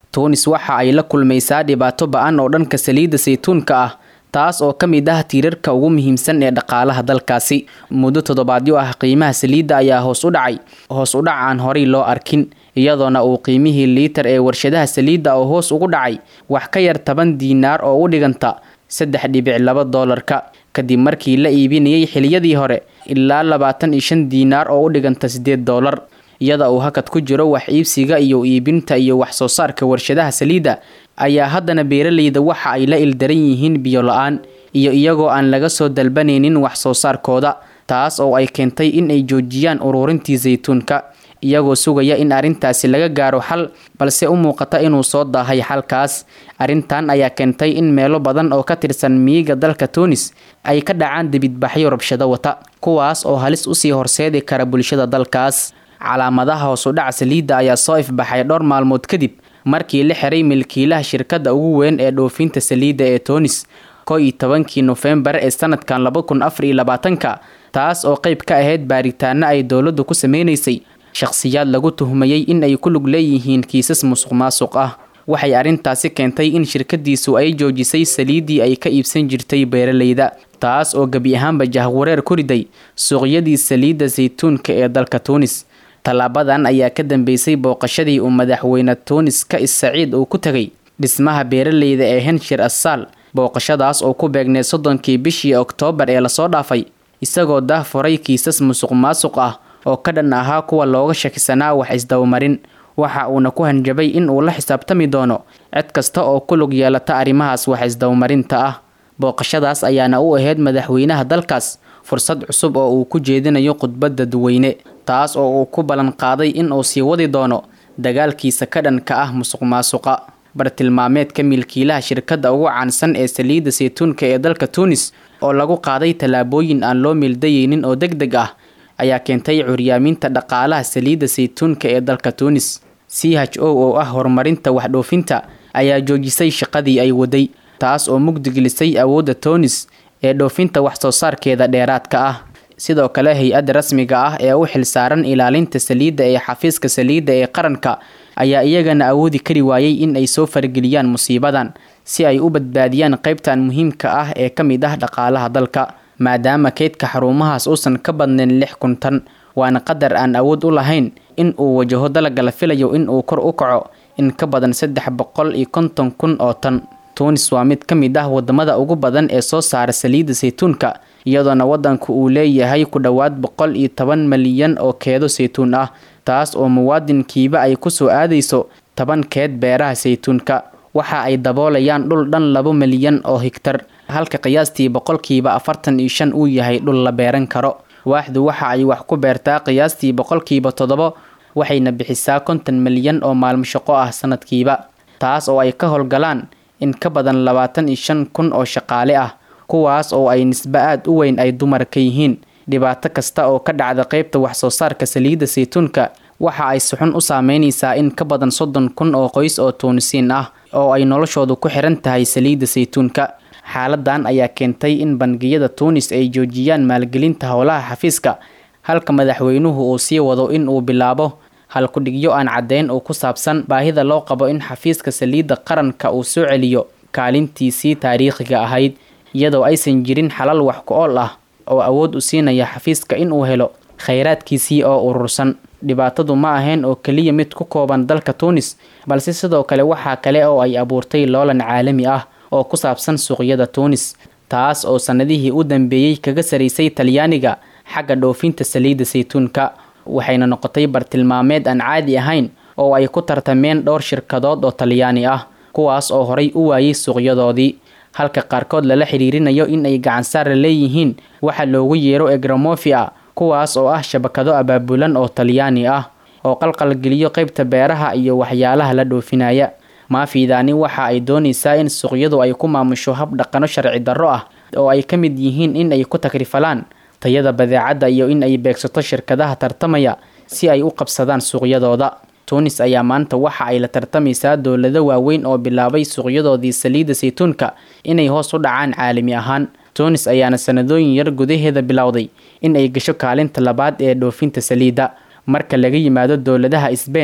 tuunis waxa ay la kulmaysaa dhibaato ba-an oo dhanka saliidda saytuunka ah taas oo ka mid ah tiirarka ugu muhiimsan ee dhaqaalaha dalkaasi muddo toddobaadyo ah qiimaha saliidda ayaa hoos u dhacay hoos u dhac aan horay loo arkin iyadoona uu qiimihii liitar ee warshadaha saliidda oo hoos ugu dhacay wax ka yar toban diinaar oo u dhiganta saddex dhibic laba doolarka kadib markii la iibinayay xiliyadii hore ilaa labaatan iyo shan diinaar oo u dhiganta siddeed doolar iyada uu hakad ku jiro wax iibsiga iyo iibinta iyo wax soo saarka warshadaha saliidda ayaa haddana beeralayda waxa ay la ildaran yihiin biyo la-aan iyo iyagoo aan laga soo dalbanaynin wax soo saarkooda taas oo ay keentay in ay joojiyaan ururintii saytuunka iyagoo sugaya in arrintaasi laga gaaro xal balse u muuqata inuu soo daahay xalkaas arrintan ayaa keentay in meelo badan oo ka tirsan miyiga dalka tuunis ay ka dhacaan dibidbaxyo rabshado wata kuwaas oo halis usii horseedi kara bulshada dalkaas calaamadaha hoosudhaca saliidda ayaa soo ifbaxay dhowr maalmood kadib markii la xiray milkiilaha shirkadda ugu weyn ee dhoofinta saliidda ee tuunis ko iyo tobankii nofembar ee sanadkan laba kun afar iyo labaatanka taas oo qayb ka ahayd baaritaano ay dowladdu ku sameynaysay shakhsiyaad lagu tuhmayey in ay ku lug leeyihiin kiisas musuq maasuq ah waxay arrintaasi keentay in shirkadiisu ay joojisay saliiddii ay ka iibsan jirtay beeralayda taas oo gebi ahaanba jahwareer ku riday suuqyadii saliidda saytuunka ee dalka tuunis tallaabadan ayaa ka dambeysay booqashadii uu madaxweyne tuunis ka is saciid uu ku tegay dhismaha beeralayda ee henshir assaal booqashadaas oo ku beegneed soddonkii bishii oktoobar ee lasoo dhaafay isagoo dahfuray kiisas musuq maasuq ah oo ka dhan ahaa kuwa looga shakisanaa wax isdabamarin waxa uuna ku hanjabay in uu la xisaabtami doono cid kasta oo ku lug yeelata arrimahaas wax isdabamarinta ah booqashadaas ayaana u ahayd madaxweynaha dalkaas fursad cusub oo uu ku jeedinayo khudbadda duweyne taas oo uu ku ballan qaaday in uu sii wadi doono dagaalkiisa ka dhanka ah musuq maasuqa bartilmaameedka milkiilaha shirkadda ugu caansan ee saliidda saytuunka ee dalka tuunis oo lagu qaaday tallaabooyin aan loo meeldayeynin oo deg deg ah ayaa keentay curyaaminta dhaqaalaha saliidda saytuunka ee dalka tuunis c h o oo ah horumarinta waxdhoofinta ayaa joojisay shaqadii ay waday taas oo mugdigelisay awoodda tuunis ee dhoofinta wax soo saarkeeda dheeraadka ah sidoo kale hay-adda rasmiga ah ee u xilsaaran ilaalinta saliidda ee xafiiska saliidda ee qaranka ayaa iyagana awoodi kari waayey in ay soo farageliyaan musiibadan si ay u badbaadiyaan qaybtan muhiimka ah ee ka mid ah dhaqaalaha dalka maadaama keydka xarumahaas uusan ka badnayn lix kun tan waana qadar aan awood u lahayn in uu wajaho dalaga la filayo in uu kor u kaco in ka badan saddex boqol iyo konton kun oo tan tuunis waa mid ka mid ah wadamada ugu badan ee soo saara saliidda saytuunka iyadoona wadanku uu leeyahay ku dhowaad boqol iyo toban malyan oo keedo saytuun ah taas oo muwaadinkiiba ay kusoo aadayso toban keed beeraha saytuunka waxa ay daboolayaan dhul dhan labo milyan oo higtar halka qiyaastii boqolkiiba afartan iyo shan uu yahay dhul la beeran karo waaxdu waxa ay wax ku beertaa qiyaastii boqolkiiba toddobo waxayna bixisaa konton milyan oo maalmo shaqo ah sanadkiiba taas oo ay ka howlgalaan in ka badan labaatan iyo shan kun oo shaqaale ah kuwaas oo ay nisbe aad u weyn ay dumar ka yihiin dhibaato kasta oo ka dhacda qeybta wax soo saarka saliidda saytuunka waxa ay suxun u saameynaysaa in ka badan soddon kun oo qoys oo tuunisiin ah oo ay noloshoodu ku xiran tahay saliidda saytuunka xaaladan ayaa keentay in bangiyada tuunis ay joojiyaan maalgelinta howlaha xafiiska halka madaxweynuhu uu sii wado in uu bilaabo halkudhigyo aan caddeyn oo ku saabsan baahida loo qabo in xafiiska saliidda qaranka uu soo celiyo kaalintiisii taariikhiga ahayd iyadoo aysan jirin xalal wax ku ool ah oo awood u siinaya xafiiska in uu helo khayraadkiisii oo urursan dhibaatadu ma ahayn oo keliya mid ku kooban dalka tuunis balse sidoo kale waxaa kale oo ay abuurtay loolan caalami ah oo ku saabsan suuqyada tuunis taas oo sannadihii u dambeeyey kaga saraysay talyaaniga xagga dhoofinta saliidda saytuunka waxayna noqotay bartilmaameed aan caadi ahayn oo ay ku tartameen dhowr shirkadood oo talyaani ah kuwaas oo horay u waayey suuqyadoodii halka qaarkood lala xiriirinayo in ay gacansaara leeyihiin waxa loogu yeero egramofia kuwaas oo ah shabakado abaabulan oo talyaani ah oo qalqalgeliyo qaybta beeraha iyo waxyaalaha la dhoofinaya maafiidaani waxa ay doonaysaa in suuqyadu ay ku maamusho hab dhaqano sharci darro ah oo ay ka mid yihiin in ay ku takrifalaan tayada badeecadda iyo in ay beegsato shirkadaha tartamaya si ay u qabsadaan suuqyadooda tuunis ayaa maanta waxa ay la tartamaysaa dowlado waaweyn oo bilaabay suuqyadoodii saliidda saytuunka inay hoos u dhacaan caalami ahaan tuunis ayaana sanadooyin yar gudaheeda bilowday in ay gasho kaalinta labaad ee dhoofinta saliidda marka laga yimaado dowladaha sbein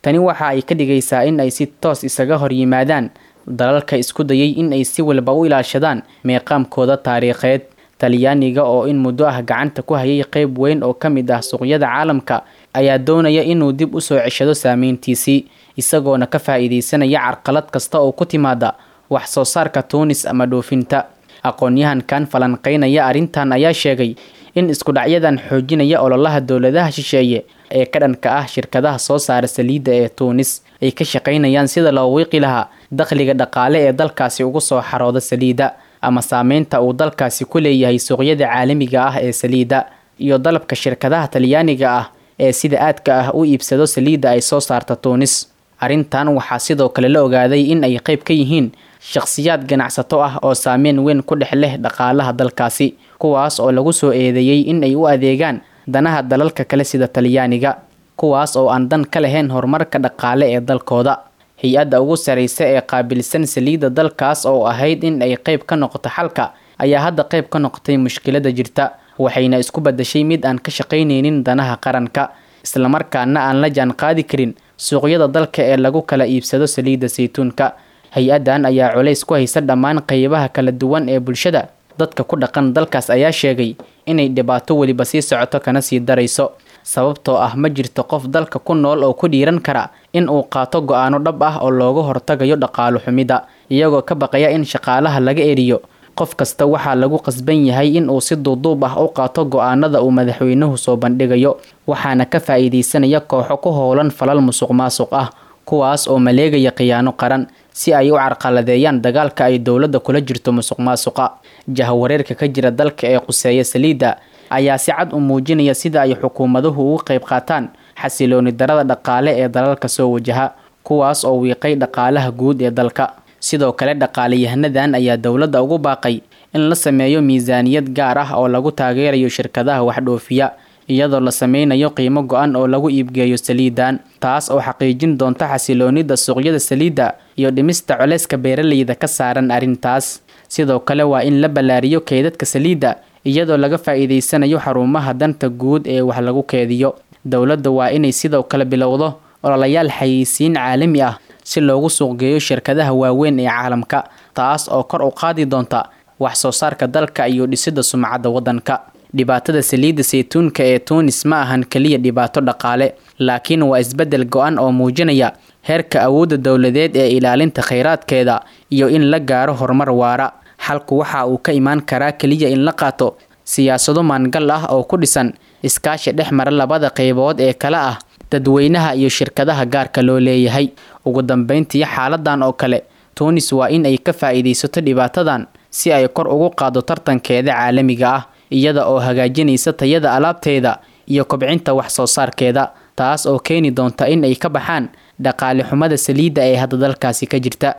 tani waxa ay ka dhigaysaa in ay si toos isaga hor yimaadaan dalalka isku dayay in ay si walba u ilaashadaan meeqaamkooda taariikheed talyaaniga oo in muddo ah gacanta ku hayay qeyb weyn oo ka mid ah suuqyada caalamka ayaa doonaya inuu dib usoo ceshado saameyntiisii isagoona ka faa-iideysanaya carqalad kasta oo ku timaada wax soo saarka tuunis ama dhoofinta aqoon-yahankan falanqeynaya arrintan ayaa sheegay in iskudhacyadan xoojinaya ololaha dowladaha shisheeye ee ka dhanka ah shirkadaha soo saara saliidda ee tuunis ay ka shaqaynayaan sida loo wiiqi lahaa dakhliga dhaqaale ee dalkaasi ugu soo xarooda saliidda ama saameynta uu dalkaasi ku leeyahay suuqyada caalamiga ah ee saliidda iyo dalabka shirkadaha talyaaniga ah ee sida aadka ah u iibsado saliidda ay soo saarta tuunis arrintan waxaa sidoo kale la ogaaday in ay qayb ka yihiin shakhsiyaad ganacsato ah oo saameyn weyn ku dhex leh dhaqaalaha dalkaasi kuwaas oo lagu soo eedeeyey in ay u adeegaan danaha dalalka kale sida talyaaniga kuwaas oo aan dan ka lahayn horumarka dhaqaale ee dalkooda hay-adda ugu saraysa ee qaabilsan saliidda dalkaas oo ahayd in ay qayb ka noqoto xalka ayaa hadda qayb ka noqotay mushkilada jirta waxayna isku badashay mid aan ka shaqaynaynin danaha qaranka islamarkaana aan la jaan qaadi karin suuqyada dalka ee lagu kala iibsado saliidda saytuunka hay-addan ayaa culays ku haysa dhammaan qeybaha kala duwan ee bulshada dadka ku dhaqan dalkaas ayaa sheegay inay dhibaato weliba sii socoto kana sii darayso sababtoo ah ma jirto qof dalka ku nool oo ku dhiiran kara in uu qaato go-aano dhab ah oo looga hortagayo dhaqaalo xumida iyagoo ka baqaya in shaqaalaha laga eriyo qof kasta waxaa lagu qasban yahay in uu si duuduub ah u qaato go-aanada uu madaxweynuhu soo bandhigayo waxaana ka faa-iideysanaya kooxo ku howlan falal musuq maasuq ah kuwaas oo maleegaya khiyaano qaran si ay u carqaladeeyaan dagaalka ay dowladda kula jirto musuq maasuqa jahwareerka ka jira dalka ee quseeya saliidda ayaa si cad u muujinaya sida ay xukuumaduhu uga qayb qaataan xasilooni darada dhaqaale ee dalalka soo wajaha kuwaas oo wiiqay dhaqaalaha guud ee dalka sidoo kale dhaqaaleyahanadan ayaa dowladda ugu baaqay in la sameeyo miisaaniyad gaar ah oo lagu taageerayo shirkadaha waxdhoofiya iyadoo la sameynayo qiimo go-an oo lagu iibgeeyo saliidan taas oo xaqiijin doonta xasiloonida suuqyada saliidda iyo dhimista culeyska beeraleyda ka saaran arrintaas sidoo kale waa in la ballaariyo keydadka saliidda iyadoo laga faa-iideysanayo xarumaha danta guud ee wax lagu keediyo dowladda waa inay sidoo kale bilowdo ololayaal xayeysiin caalami ah si loogu suuqgeeyo shirkadaha waaweyn ee caalamka taas oo kor u qaadi doonta wax soo saarka dalka iyo dhisidda sumcadda waddanka dhibaatada saliidda saytuunka ee tuunis ma ahan keliya dhibaato dhaqaale laakiin waa isbeddel go-an oo muujinaya heerka awoodda dowladeed ee ilaalinta kheyraadkeeda iyo in la gaaro horumar waara xalku waxa uu ka imaan karaa keliya in la qaato siyaasado maangal ah oo ku dhisan iskaashi dhex mara labada qeybood ee kale ah dadweynaha iyo shirkadaha gaarka loo leeyahay ugu dambeyntii xaaladan oo kale tuunis waa in ay ka faa-iideysato dhibaatadan si ay kor ugu qaado tartankeeda caalamiga ah iyada oo hagaajinaysa tayada alaabteeda iyo kobcinta wax soo saarkeeda taas oo keeni doonta in ay ka baxaan dhaqaale xumada saliidda ee hadda dalkaasi ka jirta